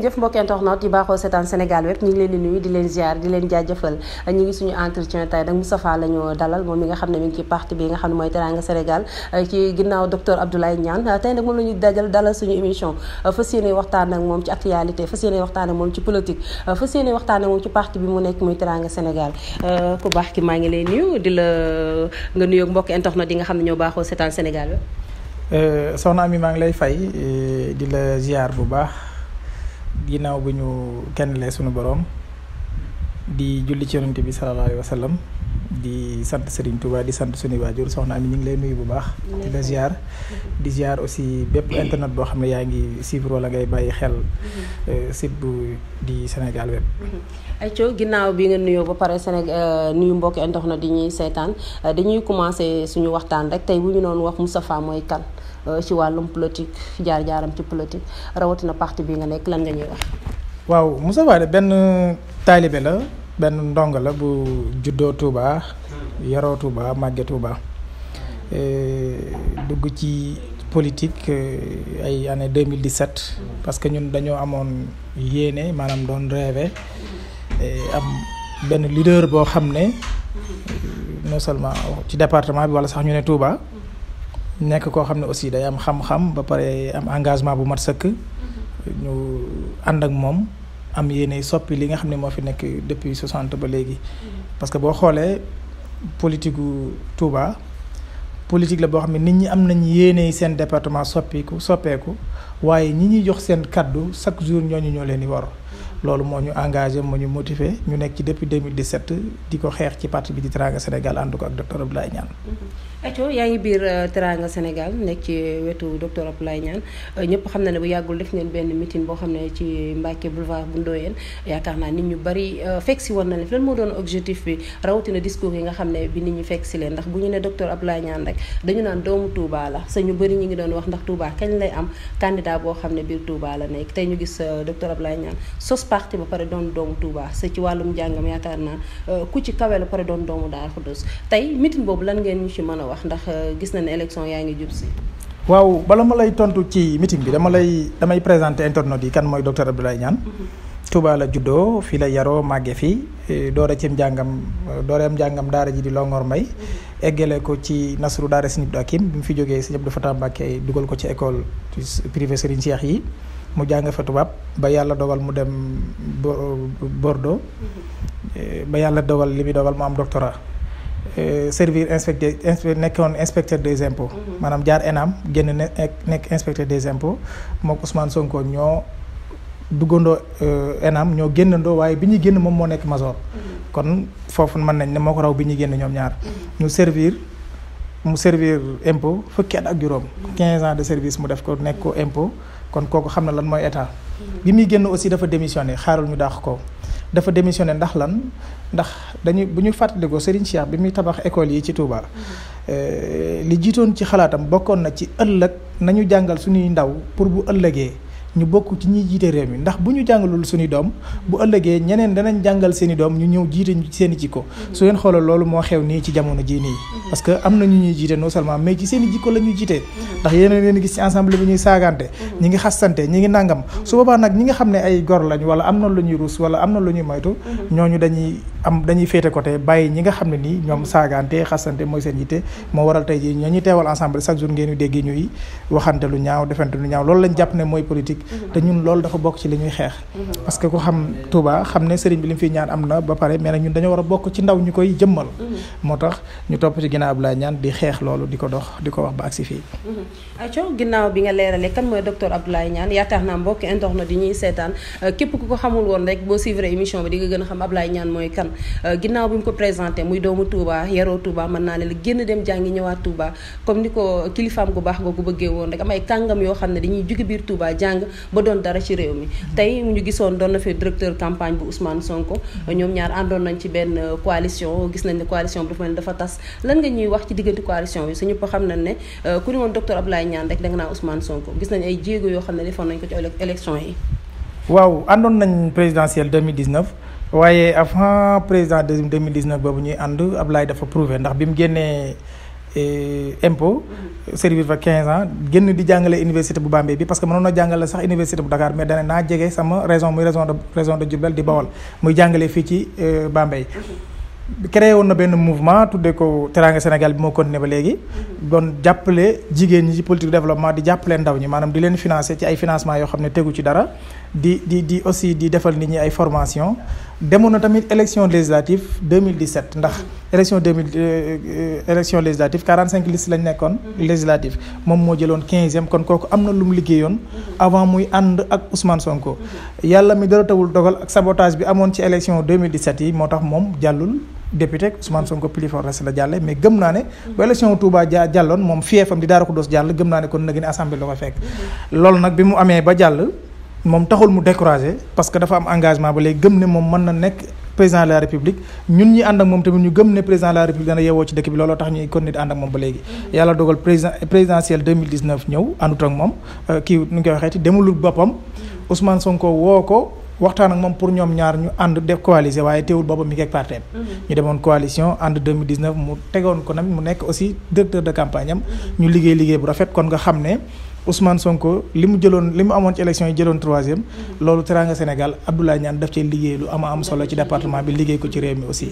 jëf mbokki internet yi baaxoo seetaan Sénégal web ñu ngi leen di nuyu di leen ziar di leen jaajëfal ñu ngi suñu entretien tey nag Moustapha la ñu dalal moom mi nga xam ne mi ngi ci parti bi nga xam ne mooy Teranga Sénégal ci ginnaaw docteur Abdoulaye Niane tey nag moom la ñu dajal dalal suñu émission fas yéene waxtaan ak moom ci actualité fas yéene waxtaan ak moom ci politique fas yéene waxtaan ak moom ci parti bi mu nekk muy Teranga Sénégal ku baax ki maa ngi lay nuyu di la nga nuyoog mbokki internet yi nga xam ne ñoo baaxoo seetaan Sénégal web soxna Ami maa ngi lay fay di la ziar bu baax ginnaaw bu ñu kenn lee suñu borom di julli ci yonent bi sallallahu alayhi wa sallam di sant Serigne Touba di sant suñu waajur soxna Ami ñu ngi lay nuyu bu baax. di la ziar di ziar aussi bépp internet boo xam ne yaa ngi suivre wala ngay bàyyi xel. site bu di Sénégal web. ayco ginnaaw bi nga nuyoo ba pare Sénégal nuyu mbokki internet di ñuy seetaan dañuy commencé suñu waxtaan rek tey bu ñu doon wax Moustapha mooy kan ci wàllum politique jaar-jaaram ci politique rawatina parti bi nga nekk lan nga ñuy wax. waaw Moustapha de benn taalibe la benn ndongo la bu juddoo Touba yaroo Touba màgge Touba dugg ci politique ay année 2017 parce que ñun dañoo amoon yéene maanaam doon rêvé am benn leader boo xam ne non seulement ci département bi wala sax ñu ne Touba nekk koo xam ne aussi day am xam-xam ba pare am engagement bu mat sëkk ñu ànd ak moom am yéene soppi li nga xam ne moo fi nekk depuis 60 ba léegi parce que boo xoolee politique gu Touba politique la boo xam ne nit ñi am nañ yéene seen département soppiku soppeeku waaye ñi ñuy jox seen kaddu chaque jour ñooñu ñoo leen di war loolu moo ñu engagé moo ñu motivé ñu nekk ci depuis 2017 di ko xeex ci parti bi di Teranga Sénégal ànd ko ak docteur Abdoulaye Niane. Aco yaa ngi biir Teranga Sénégal nekk ci wetu docteur Abdoulaye Niane ñëpp xam na ne bu yàggul def ngeen benn meeting boo xam ne ci Mbacke boulevard bu Ndoyeen yaakaar naa nit ñu bari fekk si woon na leen lan moo doon objectif bi rawatina discours yi nga xam ne bi nit ñi fekk si leen ndax bu ñu ne docteur Abdoulaye Niane rek dañu naan doomu Touba la sa ñu bëri ñu ngi doon wax ndax Touba kañ lay am candidat boo xam ne biir Touba la nekk tey ñu gis docteur Abdoulaye Niane sos parti ba pare doon doomu Touba sa ci wàllum njàngam yaakaar naa ku ci kawe la pare doon doomu Daaru Xudoos tey meeting boobu lan ngeen ñu ci mën a wax ndax gis na ne élection yaa ngi jub si. waaw bala ma lay tontu ci meeting bi dama lay damay présenter internautes yi kan mooy docteur Abdoulaye Niane. Touba la juddoo fii la yaroo màgge fii doore ci njàngam dooreem njàngam daara ji di Longor Mbay eggale ko ci Nasru daara Sëñ Abdou Hakim bi mu fi jógee Sëñ Abdou Fatah Mbacké dugal ko ci école privée Serigne Cheikh yi mu jàng fa tubaab ba yàlla dogal mu dem Bordeaux ba yàlla dogal li muy dogal mu am doctorat servir inspecteur nekkoon inspecteur des impôts maanaam jaar ENAM génn nekk inspecteur des impôts mook Ousmane Sonko ñoo duggandoo ENAM ñoo génnandoo waaye bi ñuy génn moom moo nekk major kon foofu mën nañ ne moo ko raw bi ñuy génn ñoom ñaar ñu servir mu servir impôt fukki at ak juróom quinze ans de service mu def ko nekk ko impôt kon kooku xam na lan mooy état bi muy génn aussi dafa démissionné xaarul ñu dàq ko dafa démissionné ndax lan ndax dañuy bu ñu fàttalikoo Serigne Cheikh bi muy tabax école yi ci Touba li jiitoon ci xalaatam bokkoon na ci ëllëg nañu jàngal suñuy ndaw pour bu ëllëgee ñu bokk ci ñiy jiite réew mi ndax bu ñu jàngalul suñuy doom bu ëllëgee ñeneen danañ jàngal seen i doom ñu ñëw jiite seen i jikko su ngeen xoolal loolu moo xew nii ci jamono jii nii parce que am na ñu ñuy jiite non seulement mais ci seen i jikko la ñuy jiite ndax yeneen leen gis ci ensemble bi ñuy saagante ñi ngi xastante ñi ngi nàngam su boobaa nag ñi nga xam ne ay gor lañ wala am na lu ñuy ruus wala am na lu ñuy moytu ñooñu dañuy am dañuy féete côté bàyyi ñi nga xam ne nii ñoom saagante xastante mooy seen jiite moo waral tey jii ñoo ñuy teewal ensemble chaque jour ngeen ñu dégg ñuy waxante lu ñaaw defante lu ñaaw loolu lañ jàpp ne mooy politique te ñun loolu dafa bokk ci li ñuy xeex parce que ku xam Touba xam ne sëriñ bi li mu fi ñaan am na ba pare mais nag ñun dañoo war a bokk ci ndaw ñu koy jëmmal moo tax ñu topp ci ginnaaw Abdoulaye Niane di xeex loolu di ko dox di ko wax ba agsi fii aco ginnaaw bi nga leeralee kan mooy docteur Abdoulaye Niane yaakaar naa mbokki internet yi ñuy seetaan képp ku ko xamul woon rek boo suivre émission bi di nga gën a xam Abdoulaye Niane mooy kan ginnaaw bi mu ko présenté muy doomu Touba yaroo Touba mën naa ne la génn dem jàngi ñëwaat Touba comme ni ko kilifaam gu baax googu bëggee woon rek am ay kàngam yoo xam ne dañuy jóge biir Touba jàng ba doon dara ci réew mi tey mu ñu gisoon doon na fi directeur campagne bu Ousmane Sonko ñoom ñaar àndoon nañ ci benn coalition gis nañ ne coalition bi dafa mel ni dafa tas lan nga ñuy wax ci diggante coalition bi su ñëpp xam nañ ne ku ni woon docteur Abdoulaye Niane rek da nga naa Ousmane Sonko gis nañ ay jéego yoo xam ne defoon nañ ko ci élection yi waaw àndoon nañ présidentielle 2019 waaye avant président de 2019 boobu ñuy ànd Abdoulaye dafa prouvé ndax bi mu génnee impôt servir fa 15 ans génn di jàngale université bu Bambey bi parce que mënoon na jàngale sax université bu Dakar mais dana naa jege sama raison muy raison de raison de Diourbel di Bawol muy jàngale fii ci Bambey créé woon na benn mouvement tuddee ko Teranga Sénégal bi moo continué ba léegi doon jàppale jigéen ñi ci politique développement di jàppale ndaw ñi maanaam di leen financer ci ay financement yoo xam ne tegu ci dara di di di aussi di defal nit ñi ay formation demoon na tamit élection législative 2017 ndax élection 2000 élection législative 45 listes lañ nekkoon législative moom moo jëloon 15e kon kooku am na lu mu liggéeyoon avant muy ànd ak Ousmane Sonko yàlla mi dara tawul dogal ak sabotage bi amoon ci élection 2017 yi moo tax moom jàllul député Ousmane Sonko plus fort reste la jàlle mais gëm naa ne bu élection Touba ja jàlloon moom fiefam di Daara Khoudoss jàll gëm naa ne kon nag ni assemblée la ko fekk loolu nag bi mu amee ba jàll moom taxul mu découragé parce que dafa am engagement ba léegi gëm ne moom mën na nekk président de la république ñun ñi ànd ak moom tamit ñu gëm ne président de la république dana yeewoo ci dëkk bi looloo tax ñuy continuer di ànd ak moom ba léegi yàlla dogal président présidentielle 2019 ñëw àndut ak moom kii nu ñu koy waxeeti demulul boppam Ousmane Sonko woo ko waxtaan ak moom pour ñoom ñaar ñu ànd def coalition waaye teewul boppam mi ngi ak parteem ñu demoon coalition ànd 2019 mu tegoon ko nag mu nekk aussi directeur de campagne am ñu liggéey liggéey bu rafet kon nga xam ne Ousmane Sonko li mu jëloon li mu amoon ci élection yi jëloon troisième loolu Teranga Sénégal Abdoulaye Niane daf cee liggéey lu ama am solo ci département bi liggéey ko ci réew mi aussi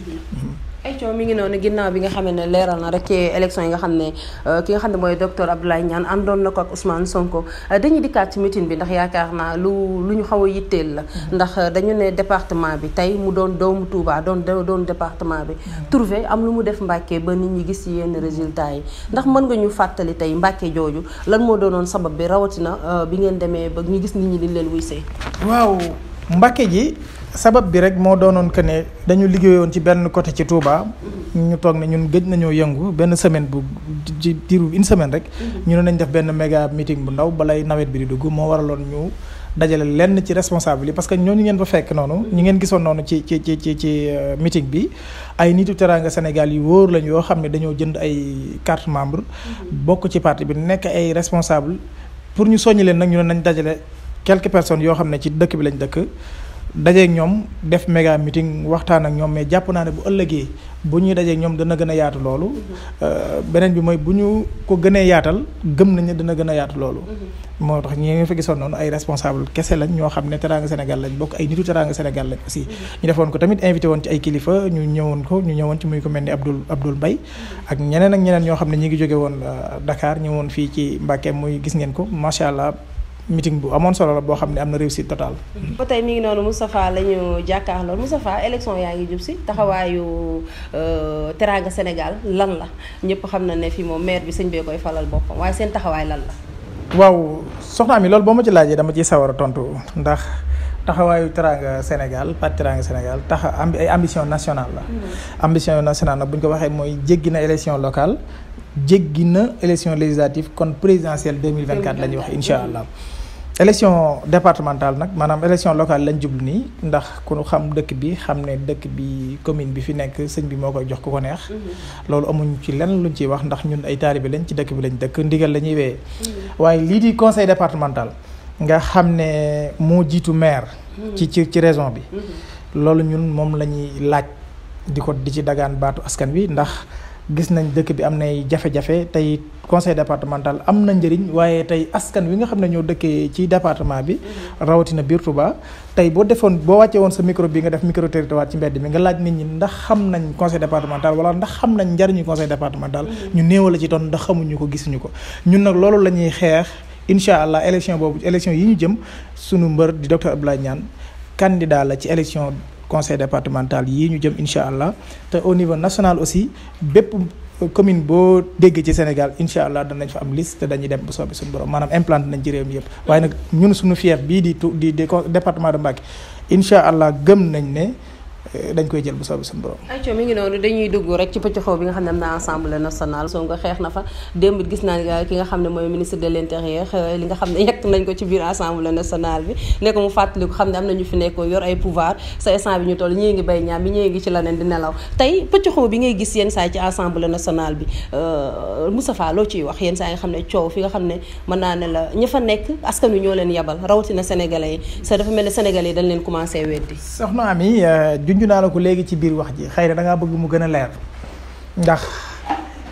ay coow mi ngi noonu ginnaaw bi nga xam ne leeral na rek ci élection yi nga xam ne ki nga xam ne mooy docteur Abdoulaye Niane àndoon na ko ak Ousmane Sonko dañuy dikkaat ci meeting bi ndax yaakaar naa lu lu ñu xaw a yitteel la ndax dañu ne département bi tey mu doon doomu Touba doon doon département bi trouvé am lu mu def Mbàkke ba nit ñi gis ci yenn résultats yi ndax mën nga ñu fàttali tey Mbàkke jooju lan moo doonoon sabab bi rawatina bi ngeen demee ba ñu gis nit ñi di leen wuy see waaw Mbàkke ji sabab bi rek moo doonoon que ne dañu liggéeyoon ci benn côté ci Touba ñu toog ne ñun gëj nañoo yëngu benn semaine bu ci diiru une semaine rek ñu ne nañ def benn méga meeting bu ndaw balay nawet bi di dugg moo waraloon ñu dajale lenn ci responsable yi parce que ñooñu ngeen fa fekk noonu ñu ngeen gisoon noonu ci ci ci ci ci meeting bi ay nitu Teranga Sénégal yu wóor lañ yoo xam ne dañoo jënd ay carte membre bokk ci parti bi nekk ay responsable pour ñu soññi leen nag ñu ne nañ dajale quelques personnes yoo xam ne ci dëkk bi lañ dëkk dajeeg ñoom def méga meeting waxtaan ak ñoom mais jàpp naa ne bu ëllëgee bu ñuy dajeeg ñoom dana gën a yaatu loolu beneen bi mooy bu ñu ko gënee yaatal gëm nañ ne dana gën a yaatu loolu moo tax ñi nga fa gisoon noonu ay responsable kese lañ ñoo xam ne Teranga Sénégal lañ bokk ay nitu Teranga Sénégal lañ aussi ñu defoon ko tamit invité woon ci ay kilifa ñu ñëwoon ko ñu ñëwoon ci muy ko mel ni Abdoul Abdoul Mbaye ak ñeneen ak ñeneen ñoo xam ne ñi ngi jóge woon Dakar ñëwoon fii ci Mbacké muy gis ngeen ko macha allah meeting bu amoon solo la boo xam ne am na réussite totale. ba tey mi ngi noonu Moustapha la ñu jàkkaarloo Moustapha élection yaa ngi jub si taxawaayu Teranga Sénégal lan la ñëpp xam na ne fii moom maire bi sëñ bee koy falal boppam waaye seen taxawaay lan la. waaw soxna mi loolu boo ma ci laajee dama ciy sawar a tontu ndax taxawaayu Teranga Sénégal parti Teranga Sénégal tax am ay ambition nationale la. ambition nationale nag bu ñu ko waxee mooy jéggi na élection locale. jéggi na élection législative kon présidentielle 2024 la ñuy wax incha allah élection départementale nag maanaam élection locale lañ jublu nii ndax ku xam dëkk bi xam ne dëkk bi commune bi fi nekk sëñ bi moo koy jox ku ko neex loolu amuñ ci lenn luñ ciy wax ndax ñun ay taalibe lañ ci dëkk bi lañ dëkk ndigal la ñuy wéyee waaye lii di conseil départemental nga xam ne moo jiitu maire ci ci ci région bi loolu ñun moom la ñuy laaj di ko di ci dagaan baatu askan wi ndax gis nañ dëkk bi am nay jafe-jafe tey conseil départemental am na njëriñ waaye tey askan wi nga xam ne ñoo dëkkee ci département bi rawatina biir Touba tey boo defoon boo wàccee woon sa micro bi nga def micro territoire ci mbedd mi nga laaj nit ñi ndax xam nañ conseil départemental wala ndax xam nañ njëriñu conseil départemental ñu néew la ci doon ndax xamuñu ko gisuñu ko ñun nag loolu la ñuy xeex incha allah élection boobu élection yi ñu jëm sunu mbër di docteur Abdoulaye Niane candidat la ci élection conseil départemental yii ñu jëm incha allah te au niveau national aussi bépp commune boo dégg ci Sénégal incha allah danañ fa am liste te dañuy dem bu soobee suñu borom maanaam implanté nañ ci réew mi yëpp waaye nag ñun suñu fief bii di tu di di département de Mbacké incha allah gëm nañ ne dañ koy jël bu soobee suñu borom. ayca mi ngi noonu dañuy dugg rek ci pëcc xaw bi nga xam ne am na assemblée nationale soo nga xeex na fa démb gis naa ki nga xam ne mooy ministre de l' intérieur li nga xam ne yekk nañ ko ci biir assemblée nationale bi ne ko mu fàttali ko xam ne am na ñu fi nekk yor ay pouvoir sa instant bi ñu toll ñii ngi bay ñaam bi ñii ngi ci leneen di nelaw tey pëcc xaw bi ngay gis yenn saa ci assemblée nationale bi Moustapha loo ciy wax yenn saa yi nga xam ne coow fi nga xam ne mën naa ne la ña fa nekk askan wi ñoo leen yabal rawatina sénégalais yi sa dafa mel ne sénégalais yi dañ leen commencé weddi soxna Ami junj naa la ko léegi ci biir wax ji xëy na da ngaa bëgg mu gën a leer ndax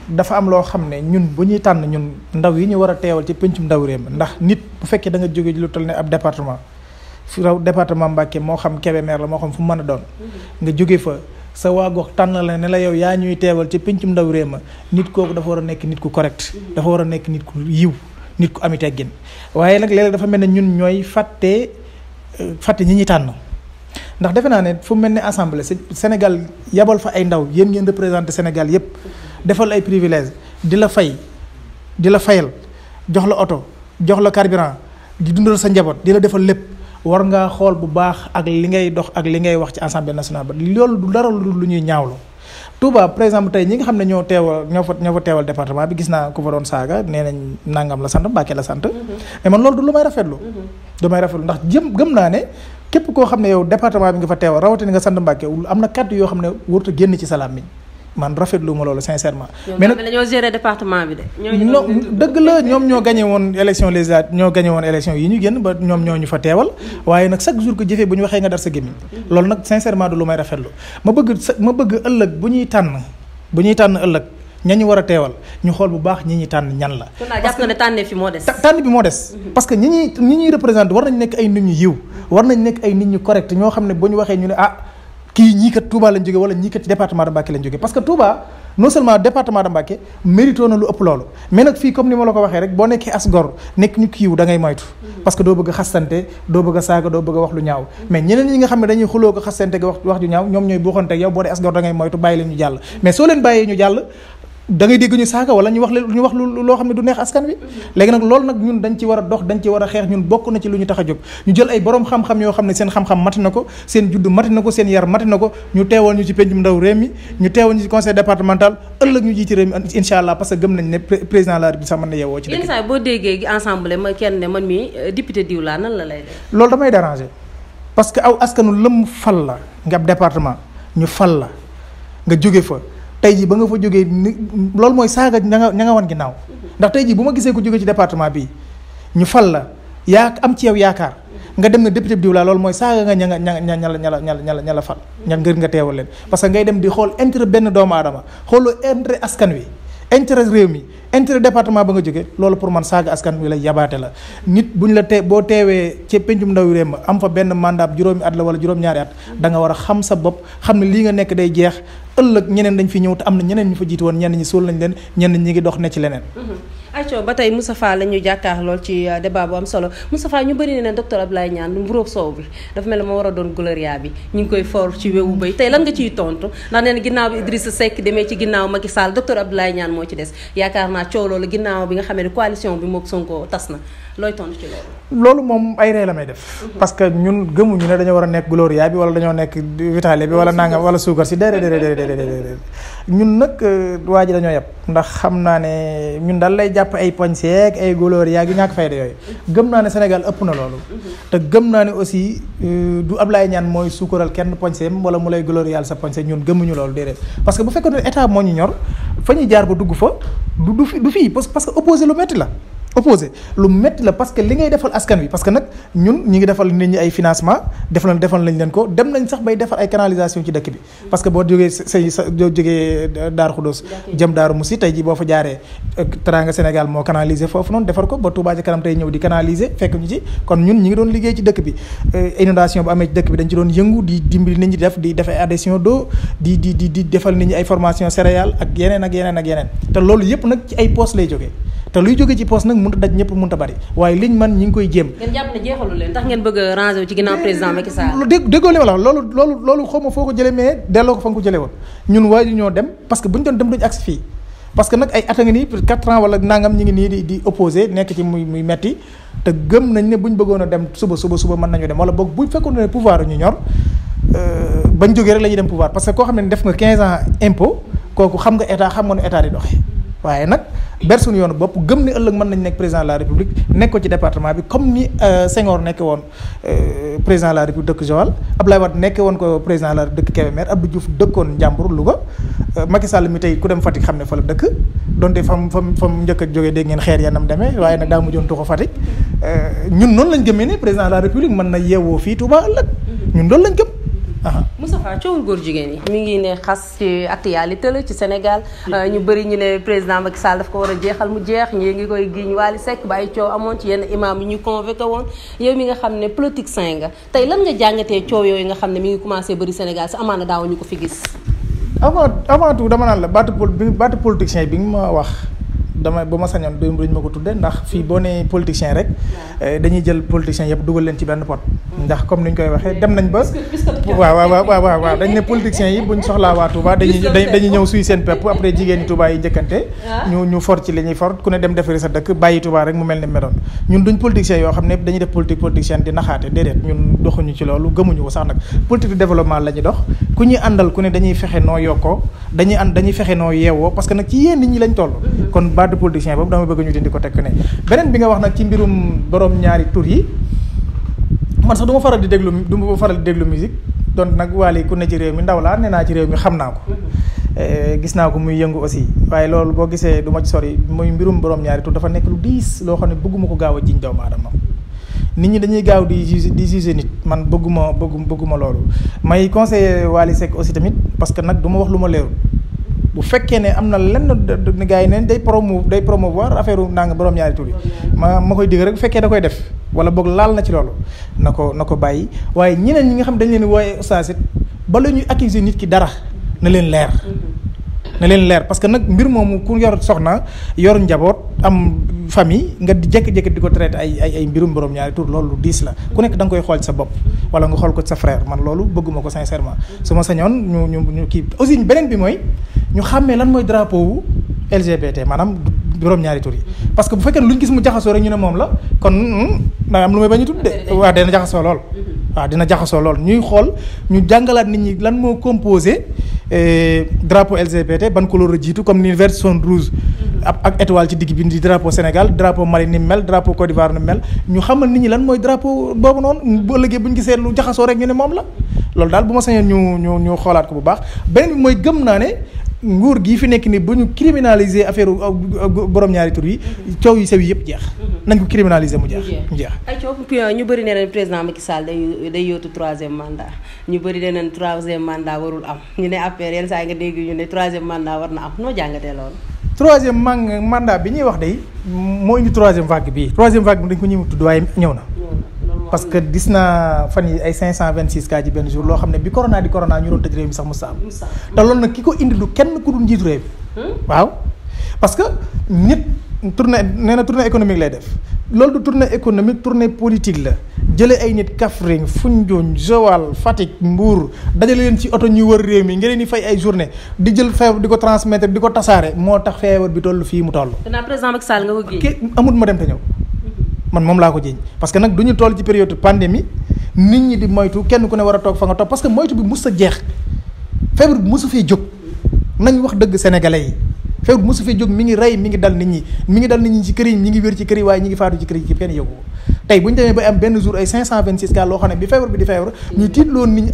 dafa am loo xam ne ñun bu ñuy tànn ñun ndaw yi ñu war a teewal ci pencum ndaw réew mi ndax nit bu fekkee da nga jóge lu toll ne ab département fi raw département Mbacké moo xam Kébémer la moo xam fu mu mën a doon nga jóge fa sa waa gox tànn la ne la yow yaa ñuy teewal ci pencum ndaw réew ma nit kooku dafa war a nekk nit ku correct dafa war a nekk nit ku yiw nit ku ami teggin waaye nag léeg-léeg dafa mel ne ñun ñooy fàtte fàtte ñi ñuy tànn ndax defe naa ne fu mel ne assemblée Sénégal yabal fa ay ndaw yéen ngeen représenté Sénégal yépp defal ay privilèges di la fay di la fayal jox la oto jox la carburant di dundal sa njaboot di la defal lépp war ngaa xool bu baax ak li ngay dox ak li ngay wax ci assemblée nationale ba loolu du dara lu ñuy ñaawlu. Touba par exemple tey ñi nga xam ne ñoo teewal ñoo fa ñoo fa teewal département bi gis naa ku fa doon saaga nee nañ nangam la sant Mbàkke la sant. mais man loolu du lu may rafetlu. du may rafetlu ndax jëm gëm naa ne képp koo xam ne yow département bi nga fa teewal rawatina nga sant Mbàkke am na kàddu yoo xam ne warut a génn ci salaam mi man rafetlu ma loolu sincèrement. mais nag dañoo gérer département bi de. ñoo dëgg la ñoom ñoo gagné woon élection législative ñoo gagné woon élection yi ñu génn ba ñoom ñoo ñu fa teewal. waaye nag chaque jour que jëfee bu ñu waxee nga dar sa gémmiñ. loolu nag sincèrement du lu may rafetlu ma bëgg sa ma bëgg ëllëg bu ñuy tànn bu ñuy tànn ëllëg ña ñu war a teewal ñu xool bu baax ñi ñuy tànn ñan la. parce que ne tànne fi moo des. tànn bi moo des. parce que ñi ñuy ñi ñuy représenté war nañ nekk ay nit ñu yiw war nañ nekk ay nit ñu correct ñoo xam ne bu ñu waxee ñu ne ah kii ñii kat Touba lañ jóge wala ñii kat ci département de Mbacké lañ jóge parce que Touba non seulement département de Mbacké mérito na lu ëpp loolu mais nag fii comme ni ma la ko waxee rek boo nekkee as gor nekk ñu kiiw da ngay moytu parce que doo bëgg a xastante doo bëgg a saaga doo bëgg a wax lu ñaaw mais ñeneen ñi nga xam ne dañuy xuloo ko xastante ga wax wax ju ñaaw ñoom ñooy buuxante ak yow boo dee as gor da ngay moytu bàyyi leen ñu jàll mais soo leen bàyyee ñu jàll da ngay dégg ñu saaga wala ñu wax leen ñu wax lu loo xam ne du neex askan wi léegi nag loolu nag ñun dañ ci war a dox dañ ci war a xeex ñun bokk na ci lu ñu tax a jóg ñu jël ay borom xam-xam yoo xam ne seen xam-xam mati na ko seen juddu mati na ko seen yar mati na ko ñu teewal ñu ci pencum ndaw réew mi ñu teewal ñu ci conseil départemental ëllëg ñu jiiti réew mi incha allah parce que gëm nañ ne président de la république sax mën na yeewoo ci yenn saa boo déggee ensemble ma kenn ne man mi député diw laa nan la lay def loolu damay déranger parce que aw askanu lëm fal la nga ab département ñu fal la nga jóge fa tey jii ba nga fa jógee ni loolu mooy saaga ña nga ña nga wan ginnaaw ndax tey jii bu ma gisee ko jógee ci département bi ñu fal la yaa am ci yow yaakaar nga dem na député bi diw laa loolu mooy saaga nga ña nga ña ña ña la ña la ña la ña la fal ña ngër nga teewal leen parce que ngay dem di xool intérêt benn doomu aadama xooloo intérêt askan wi intérêt réew mi intérêt département ba nga jóge loolu pour man saaga askan wi la yabaate la nit bu ñu la tee boo teewee ci pencum ndaw réew ma am fa benn mandat juróomi at la wala juróom-ñaari at da nga war a xam sa bopp xam ne lii nga nekk day jeex ëllëg ñeneen dañ fi ñëw te am na ñeneen ñu fa jiitu woon ñenn ñi suul nañ leen ñenn ñi ngi dox ne ci leneen ayco ba tey Moustapha la ñu jàkkaar lool ci débat bu am solo Moustapha ñu bëri ne docteur Abdoulaye Niane mburoog soow bi dafa mel ne moo war a doon gloria bi ñu ngi koy for ci wewu bay tey lan nga ciy tontu ndax nee na ginnaaw bi Idrissa Seck demee ci ginnaaw Macky Sall docteur Abdoulaye Niane moo ci des yaakaar naa coow loolu ginnaaw bi nga xamee ne coalition bi mook Sonko tas na looy tontu ci loolu loolu moom ay ree la may def parce que ñun gëmuñu ne dañoo war a nekk gloria bi wala dañoo nekk vitale bi wala nangam wala suukar si déedéet déedéet déedéet ñun nag waa ji dañoo yeb ndax xam naa ne ñun daal lay jàpp ay poñseek ay gloria gi ñàkk fayda yooyu gëm naa ne Sénégal ëpp na loolu te gëm naa ne aussi du Ablaye Niane mooy suukaral kenn poñseem wala mu lay glorial sa poñse ñun gëmuñu loolu déedéet parce que bu fekkoon ne état moo ñu ñor fa ñuy jaar ba dugg fa du du fi du fii parce que opposé lu métti la opposé lu métti la parce que li ngay defal askan wi parce que nag ñun ñi ngi defal nit ñi ay financement defal defal nañ leen ko dem nañ sax bay defar ay canalisation ci dëkk bi parce que boo jógee say sa boo jógee Daaru Xudoos jëm Daaru Musi tey ji boo fa jaaree Teranga Sénégal moo canaliser foofu noonu defar ko ba Touba Ca Kanam tey ñëw di canaliser fekk ñu ci kon ñun ñi ngi doon liggéey ci dëkk bi inondation bu amee ci dëkk bi dañ ci doon yëngu di dimbali nit ñi def di def ay adhésion d'eau di di di di defal nit ñi ay formation céréale ak yeneen ak yeneen ak yeneen te loolu yëpp nag ci ay poste lay jógee te luy jóge ci poste nag mënut a daj ñëpp mënut a bari waaye liñ man ñi ngi koy jéem. ngeen jàpp ne jeexalu leen tax ngeen bëgg a ranger wu ci ginnaaw président Macky Sall. dégg déggoo li ma la wax loolu loolu loolu xaw ma foo ko jëlee mais delloo ko fa nga ko jëlee woon ñun waa ñoo dem parce que bu ñu doon dem duñu agsi fii parce que nag ay at a ngi nii pour quatre ans wala nangam ñi ngi nii di di opposé nekk ci muy muy metti te gëm nañ ne bu ñu bëggoon a dem suba suba suba mën nañu dem wala boog bu fekkoon ne pouvoir ñu ñor bañ jógee rek la ñuy dem pouvoir parce que koo xam ne def nga 15 ans impôt kooku xam nga état xam nga nu état di doxee waaye nag ber suñu yoonu bopp gëm ni ëllëg mën nañ nekk président de la république nekk ko ci département bi comme ni Senghor nekke woon président de la république dëkk Joal Abdoulaye Wade nekke woon ko président de la république dëkk Kébémer Abdou Diouf dëkkoon Njàmbur Louga Macky Sall mi tey ku dem Fatick xam ne fa la dëkk donte fam fam fam njëkk a jógee dégg ngeen xeer yanam demee waaye nag daa mujjoon tuxu Fatick ñun noonu lañ gëmee ne président de la république mën na yeewoo fii Touba ëllëg ñun loolu lañ gëm Moustapha coowul góor jigéen yi mi ngi ne xas ci actualité la ci Sénégal ñu bëri ñu ne président Macky Sall daf ko war a jeexal mu jeex ñii ngi koy giñ Wally Seck ba ay coow amoon ci yenn imam yi ñu convoqué woon yow mi nga xam ne politique sain nga tey lan nga jàngatee coow yooyu nga xam ne mi ngi commencé bëri Sénégal si amaana daaw ñu ko fi gis avant avant tout dama naan la baatu pol baatu politicien bi nga ma wax dama ba ma sañoon duñ ma ko tudde ndax fii boo nee politicien rek dañuy jël politicien yëpp dugal leen ci benn pot ndax comme ni ñu koy waxee dem nañ ba waaw waaw waaw waaw waaw dañ ne politiciens yi buñ soxlaa waa Touba dañuy dañuy ñëw suy seen pepp après jigéen ñi Touba yi njëkkante ñu ñu for ci li ñuy for ku ne dem defari sa dëkk bàyyi Touba rek mu mel ni meloon ñun duñ politiciens yoo xam ne dañuy def politique politicienne di naxaate déedéet ñun doxuñu ci loolu gëmuñu ko sax nag politique de développement la ñuy dox ku ñuy àndal ku ne dañuy fexe noo yokkoo dañuy ànd dañuy fexe noo yeewoo parce que nag ci yéen nit ñi lañ toll kon baatu politicien boobu dama bëgg ñu dindi ko tekk ne beneen bi nga wax nag ci mbirum borom ñaari tur yi man sax du ma faral di déglu du ma faral di déglu musique donc nag Wally ku ne ci réew mi ndaw laa nee naa ci réew mi xam naa ko gis naa ko muy yëngu aussi waaye loolu boo gisee du ma ci sori muy mbirum borom ñaari tur dafa nekk lu diis loo xam ne bëgguma ko gaaw a jiñ doomu aadama nit ñi dañuy gaaw di juge di juger nit man bëgguma bëggu bëgguma loolu may conseiller Wally Seck aussi tamit parce que nag du ma wax lu ma leerul bu fekkee ne am na lenn gars yi neen day promo day promouvoir affaire naa nga borom ñaari tur yi ma ma koy digg rek bu fekkee da koy def wala boog laal na ci loolu na ko na ko bàyyi waaye ñeneen ñi nga xam dañ leen wooye ustaas it bala ñuy accuser nit ki dara na leen leer na leen leer parce que nag mbir moomu ku yor soxna yor njaboot am famille nga di jékki-jékki di ko traité ay ay ay mbirum borom ñaari tur loolu diis la ku nekk da nga koy xool sa bopp wala nga xool ko sa frère man loolu bëgguma ko sincèrement su ma sañoon ñu ñu ñu kii aussi beneen bi mooy ñu xàmmee lan mooy drapeau wu LGBT maanaam borom ñaari tur yi parce que bu fekkee ne lu ñu gis mu jaxasoo rek ñu ne moom la kon da am lu may bañ a tudd de waaw dina jaxasoo lool waaw dina jaxasoo lool ñuy xool ñu jàngalaat nit ñi lan moo composé drapeau LGBT ban couleur la jiitu comme ni vert jaune rouge ak ak étoile ci digg bi di drapeau Sénégal drapeau Mali ni mel drapeau Côte d'Ivoire ni mel ñu xamal nit ñi lan mooy drapeau boobu noonu bu ëllëgee bu ñu gisee lu jaxasoo rek ñu ne moom la loolu daal bu ma sañoon ñu ñu ñu xoolaat ko bu baax beneen bi mooy gëm naa ne nguur gii fi nekk ni bu ñu criminaliser affaire borom ñaari tur yi coow yu sew yi yëpp jeex nañ ko criminaliser mu jeex mu jeex ay coow ñu bëri nee nañ président Macky Sall day day yóotu troisième mandat ñu bëri nee nañ troisième mandat warul am ñu ne affaire yenn saa nga dégg ñu ne troisième mandat war na am noo jàngatee loolu troisième man mandat bi ñuy wax day moo indi troisième vague bii troisième vague bi dañ ko ñëw tudd waaye ñëw na parce que gis naa fan yi ay 526 cas ci benn jour loo xam ne bi corona di corona ñu doon tëj réew mi sax musta am te loolu nag ki ko indi du kenn ku dul njiitu réew mi waaw parce que nit tournée nee na tournée économique lay def loolu du tournée économique tournée politique la jëlee ay nit Kaffrine Foundiougne Joal Fatick Mbour dajale leen ci oto ñuy wër réew mi nga leen di fay ay journée di jël feebar di ko transmettre di ko tasaare moo tax feebar bi toll fii mu toll. danaa président Macky Sall nga ko géej amut ma dem te ñëw. man moom laa ko jiiñ parce que nag du ñu toll ci période pandémie nit ñi di moytu kenn ku ne war a toog fa nga toog parce que moytu bi mus a jeex feebar bi mosu fee jóg nañ wax dëgg sénégalais yi feebar bi mosu fee jóg mi ngi rey mi ngi dal nit ñi mi ngi dal nit ñi ci kër yi ñi ngi wér ci kër yi waaye ñi ngi faatu ci kër yi kenn yëgu ko tey bu ñu demee ba am benn jour ay 526 cas loo xam ne bi feebar bi di feebar ñu tiitloon nit ñi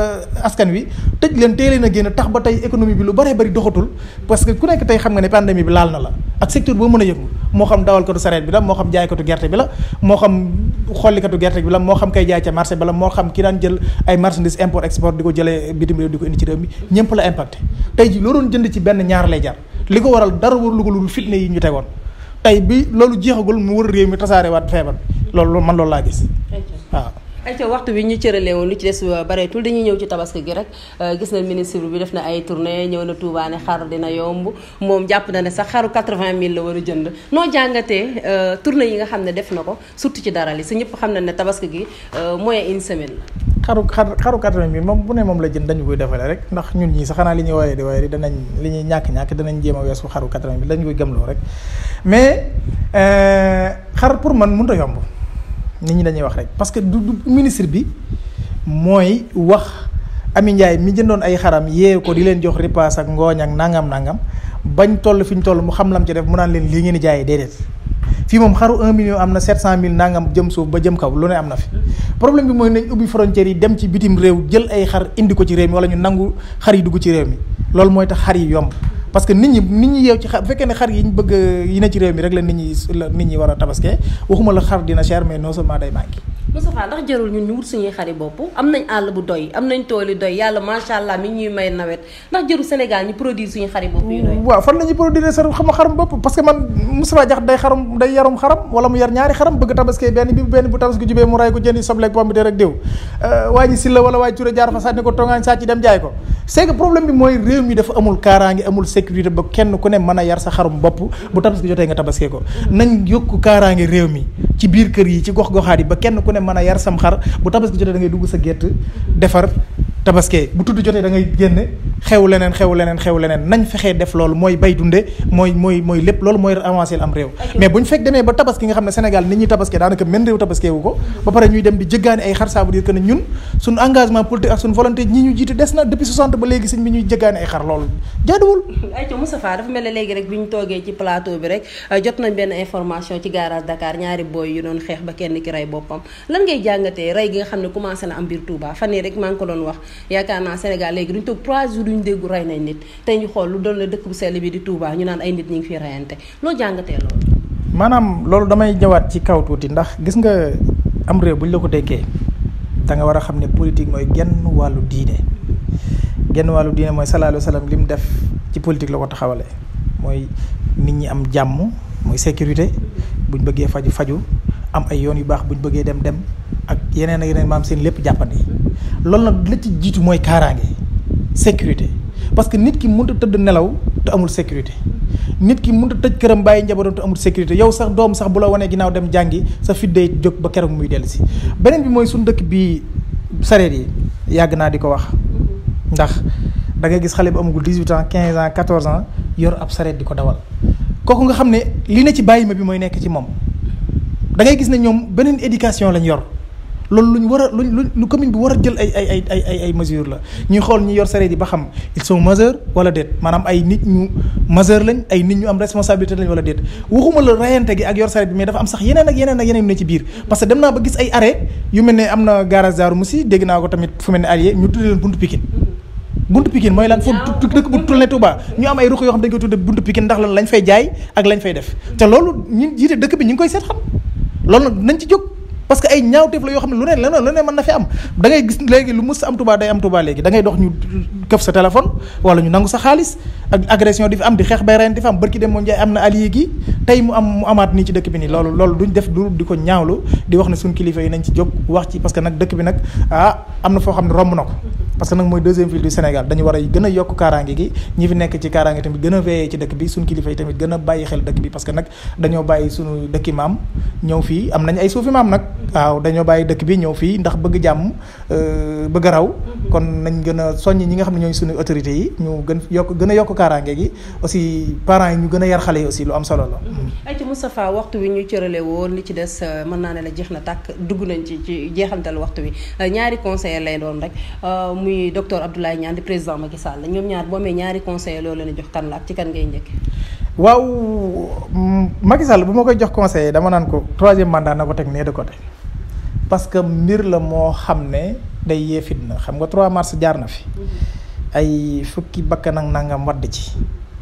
askan wi tëj leen tey leen a génn tax ba tey économie bi lu bëree bëri doxatul parce que ku nekk tey xam nga ne pandémie bi laal na la ak secteur boo mën a yëngu moo xam dawalkatu sareet bi la moo xam jaaykatu gerte bi la moo xam xollikatu gerte bi la moo xam kay jaay ca marché bi la moo xam ki daan jël ay marchandises import export di ko jëlee bitim réew di ko indi ci réew mi ñëpp la impacté tey ji loo doon jënd ci benn ñaar lay jar li ko waral dara warulu ko lu fitne yi ñu tegoon tey bi loolu jeexagul mu wër réew mi tasaare waat feebar loolu man loolu laa gis waaw ayca waxtu bi ñu cëralee woon lu ci des bareetul dañuy ñëw ci tabaski gi rek gis na ministre bi def na ay tournée ñëw na Touba ne xar dina yomb moom jàpp na ne sax xaru 80000 la war a jënd noo jàngatee tournée yi nga xam ne def na ko surtout ci dara li sa ñëpp xam na ne tabaski gi moyen une semaine la xaru xar xaru 80000 moom bu ne moom la jënd dañu koy defale rek ndax ñun ñii sax xanaa li ñuy woyee di woyee di danañ li ñuy ñàkk-ñàkk danañ jéem a weesu xaru 80000 dañu koy gëmloo rek mais xar pour man mënut a yomb nit ñi dañuy wax rek parce que du du ministre bi mooy wax Ami Ndiaye mi jëndoon ay xaram yee ko di leen jox ripaas ak ngooñ ak nangam nangam bañ toll fi ñu toll mu xam lam ci def mu naan leen lii ngeen di jaayee déedéet fii moom xaru 1 million am na 700000 nangam jëm suuf ba jëm kaw lu ne am na fi. problème bi mooy nañ ubbi frontières yi dem ci bitim réew jël ay xar indi ko ci réew mi wala ñu nangu xar yi dugg ci réew mi loolu mooy tax xar yi yomb. parce que nit ñi nit ñi yeew ci xar bu fekkee ne xar yi ñu bëgg yi ne ci réew mi rek la nit ñi la nit ñi war a tabaskee waxuma la xar dina cher mais non seulement day manqué Moustapha ndax jarul ñun ñu wut suñuy xari bopp am nañ àll bu doy am nañ tool yu doy yàlla macha allah mi ñuy may nawet ndax jarul Sénégal ñu produire suñu xari bopp yu doy waaw fan la ñuy produire sa xam xarum bopp parce que man Moustapha Diakhaté day xarum day yarum xaram wala mu yar ñaari xaram bëgg tabaski benn bi benn bu tabaski jubee mu ray ko jëndi sobleeg pomme de terre ak diw waa ji si la wala waa ji Touré jaar fa sànni ko tongaañ sàcc dem jaay ko c'est que problème bi mooy réew mi dafa amul kaaraange amul sécurité ba kenn ku ne mën a yar sa xarum bopp bu tabaski jotee nga tabaskee ko nañ yokk kaaraange réew mi ci biir kër yi ci gox goxaat yi ba kenn ku ne mën a yar sam xar bu tabaski jotee da ngay dugg sa gétt defar tabaskee bu tudd jotee da ngay génne xew leneen xew leneen xew leneen nañ fexee def loolu mooy bay dunde mooy mooy mooy lépp loolu mooy avancé am réew mais bu ñu fekk demee ba tabaski nga xam ne Sénégal nit ñuy tabaskee daanaka men réew tabaskee wu ko ba pare ñuy dem di jëggaani ay xar ça veut dire que ne ñun suñu engagement politique ak suñu volonté ñi ñu jiite des na depuis 60 ba léegi sëñ bi ñuy jëggaani ay xar loolu jaaduwul ayca Moustapha dafa mel ne léegi rek bi ñu toogee ci plateau bi rek jot nañ benn information ci garage Dakar ñaari booy yu doon xeex ba kenn ki rey boppam lan ngay jàngatee rey gi nga xam ne commencé na am biir Touba fan yii rek maa ngi ko doon wax yaakaar naa Sénégal léegi duñ toog 3 jours duñ déggu rey nañ nit tey ñu xool lu doon la dëkk bu sell bi di Touba ñu naan ay nit ñi ngi fi reyante loo jàngatee loolu maanaam loolu damay ñëwaat ci kaw tuuti ndax gis nga am réew bu ñu la ko dénkee da nga war a xam ne politique mooy genn wàllu diine genn wàllu diine mooy sallallahu alayhi wa sallam li mu def ci politique la ko taxawale mooy nit ñi am jàmm mooy sécurité buñ bëggee faju faju am ay yoon yu baax buñ bëggee dem dem ak yeneen ak yeneen maam seen lépp jàppandi loolu nag la ci jiitu mooy kaaraange sécurité parce que nit ki mënut a tëdd nelaw te amul sécurité nit ki mënut a tëj këram bàyyi njabootam te amul sécurité yow sax doom sax bu la wanee ginnaaw dem jàngi sa fit day jóg ba keroog muy dellu si beneen bi mooy suñu dëkk bi sareet yi yàgg naa di ko wax ndax da ngay gis xale bu amagul 18 ans 15 ans 14 ans yor ab sareet di ko dawal kooku nga xam ne li ne ci bàyyi ma bi mooy nekk ci moom da ngay gis ne ñoom beneen éducation lañ yor loolu lu ñu war a lu lu commune bi war a jël ay ay ay ay ay ay mesures la ñuy xool ñi yor sareet yi ba xam ils sont majeurs wala déet maanaam ay nit ñu majeur lañ ay nit ñu am responsabilité lañ wala déet waxuma la rayante gi ak yor sareet bi mais dafa am sax yeneen ak yeneen ak yeneen yu ne ci biir parce que dem naa ba gis ay arrêt yu mel ne am na garage Darou Moussi dégg naa ko tamit fu mel ne allié ñu tuddee leen buntu Pikine buntu Pikine mooy lan foofu dëkk bu tourné Touba ñu am ay ruq yoo xam dañ koy tudde buntu Pikine ndax lan lañ fay jaay ak lañ fay def te loolu ñi jiite dëkk bi ñu ngi koy seet xam loolu nag nañ ci jóg parce que ay ñaawteef la yoo xam ne lu ne leneen lu ne mën na fi am da ngay gis léegi lu mus am Touba day am Touba léegi da ngay dox ñu këf sa téléphone wala ñu nangu sa xaalis ak agression di fi am di xeex bay reen di fi am barki dem moo njaay am na allié gi tey mu am mu amaat nii ci dëkk bi nii loolu loolu duñ def du di ko ñaawlu di wax ne suñ kilifa yi nañ ci jóg wax ci parce que nag dëkk bi nag ah am na foo xam ne romb na ko parce que nag mooy deuxième ville du Sénégal dañu war a gën a yokk kaaraange gi ñi fi nekk ci kaaraange tamit gën a veillé ci dëkk bi suñ kilifa yi tamit gën a bàyyi xel dëkk bi parce que nag dañoo bàyyi suñu dëkki maam ñëw fii am nañ ay suufi maam nag waaw dañoo bàyyi dëkk bi ñëw fii ndax bëgg jàmm bëgg a raw kon nañ gën a soññ ñi nga xam ne ñooy suñu autorités yi ñu gën yokk gën a yokk kaaraange gi aussi parents yi ñu gën a yar xale yi aussi lu am solo la ay ci Moustapha waxtu wi ñu cërale woon li ci des mën naa ne la jeex na tàkk dugg nañ ci ci jeexantal waxtu wi ñaari conseiller lay doon rek muy docteur Abdoulaye Niane di président Macky Sall ñoom ñaar boo amee ñaari conseiller loolu leen jox kan la ak ci kan ngay njëkk waaw Macky Sall bu ma koy jox conseiller dama naan ko troisième mandat na ko teg nee de côté parce que mbir la moo xam ne day yee fitna xam nga 3 mars jaar na fi ay fukki bakkan ak nangam wadd ci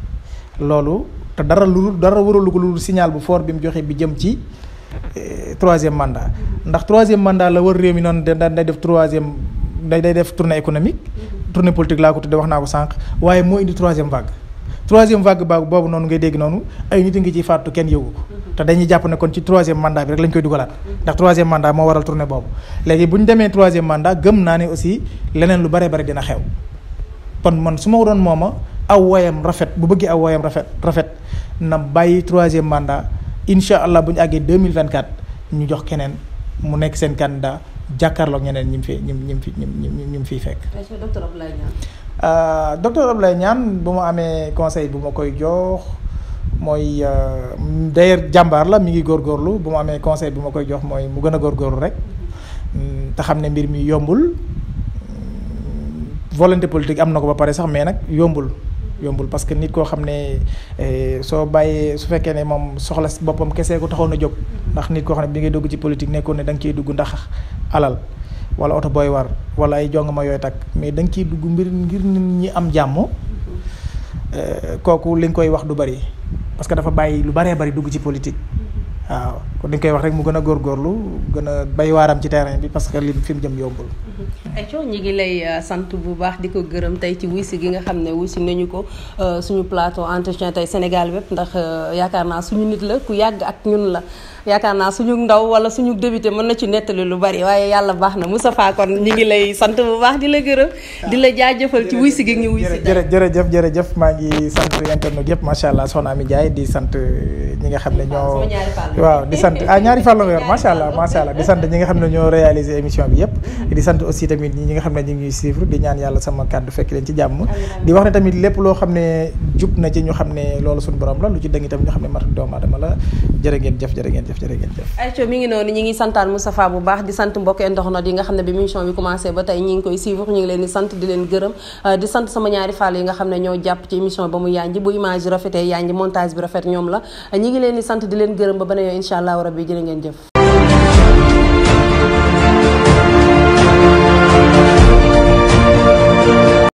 loolu te dara lu dara waralu ko lu signal bu fort bi mu joxe bi jëm ci troisième mandat ndax troisième mandat la war réew mi noonu da day def troisième day day def tournée économique tournée politique laa ko tudde wax naa ko sànq waaye moo indi troisième vague troisième vague ba boobu noonu ngay dégg noonu ay nit a ngi ciy faatu kenn yëgu ko te dañuy jàpp ne kon ci troisième mandat bi rek lañ koy dugalaat ndax troisième mandat moo waral tournée boobu léegi bu ñu demee troisième mandat gëm naa ne aussi leneen lu bare bare dina xew kon man su ma doon mooma aw woyam rafet bu bëggee aw woyam rafet rafet na bàyyi troisième mandat incha allah bu ñu àggee 2024 ñu jox keneen mu nekk seen candidat jàkkaarloog ñeneen ñi mu fi ñi mu fi ñi mu fiy fekk. docteur Abdoulaye Niane. docteur Abdoulaye Niane bu ma amee conseil bu ma koy jox mooy d'ailleurs jàmbaar la mi ngi góorgóorlu bu ma amee conseil bu ma koy jox mooy mu gën a góorgóorlu rek te xam ne mbir mi yombul volonté politique am na ko ba pare sax mais nag yombul. yombul parce que nit koo xam ne soo bàyyee su fekkee ne moom soxla boppam kese ko taxoon a jóg ndax nit koo xam ne bi ngay dugg ci politique nekkoon ne da nga ciy dugg ndax alal wala oto booy war wala ay jongama yooyu takk mais da nga ciy dugg mbir ngir nit ñi am jàmm kooku li nga koy wax du bari parce que dafa bàyyi lu baree bari dugg ci politique waaw kon dañ koy wax rek mu gën a góorgóorlu gën a bay waaram ci terrain bi parce que li fi mu jëm yombul. Aïcho ñi ngi lay sant bu baax di ko gërëm tey ci wuysi gi nga xam ne wuysi nañu ko suñu plateau entretien tey Sénégal wépp ndax yaakaar naa suñu nit la ku yàgg ak ñun la yaakaar naa suñu ndaw wala suñu débuté mën na ci nettali lu bari waaye yàlla baax na Moustapha kon ñi ngi lay sant bu baax di la gërëm di la jaajëfal ci wuysi gi ñu wuysi jërëjëf jërëjëf maa ngi sant internet yëpp macha allah soxna Ami Ndiaye di sant ñi nga xam ne ñoo waaw di sant ah ñaari fàll nga yor macha allah macha allah di sant ñi nga xam ne ñoo réalisé émission bi yëpp di sant aussi tamit ñi nga xam ne ñu ngi suivre di ñaan yàlla sama kàddu fekk leen ci jàmm di wax ne tamit lépp loo xam ne jub na ci ñu xam ne loolu suñu borom la lu ci dëng itam ñu xam ne matu doomu aadama la jërë ngeen jëf jërë ngeen jëf jërë ngeen jëf Aïcho mi ngi noonu ñi ngi santaan Moustapha bu baax di sant mbokk internet yi nga xam ne bi émission bi commencé ba tey ñi ngi koy suivre ñu ngi leen di sant di leen gërëm di sant sama ñaari fàll yi nga xam ne ñoo jàpp ci émission ba mu yanji bu image yi rafetee yanji montage bi rafet ñoom la ñi ngi leen di sant di leen gërëm ba beneen yoon incha allah rabbi jërë ngeen jëf